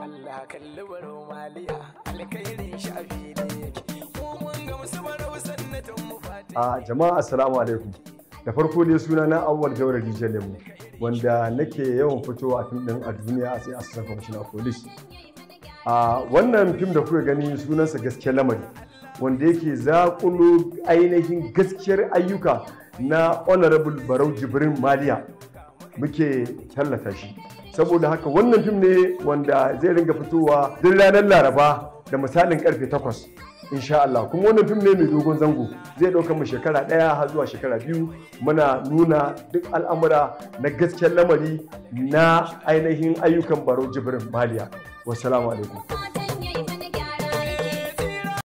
Allah kalli baro maliya alkhairin shafi ne yake mu mun ga musu barau sannatin mu fati a jama'a assalamu alaikum da farko dai suna na awwal gaura dj lemu wanda nake yawan fitowa a fim din a duniya a sai assistant commissioner police a wannan fim da kuka gani sunansa gaskiyar lamari wanda yake zakulo ainihin gaskiyar ayyuka na honorable barau jibrin maliya muke tallata shi saboda haka wannan fim ne wanda zai ringa fitowa duk ranar laraba da misalin karfe 8 insha Allah kuma wannan fim ne mai dogon zango zai ɗauka mu shekara ɗaya har zuwa shekara biyu muna nuna duk al'amura na gaskiyar lamari na ainihin ayyukan barau jibrin maliya wassalamu alaikum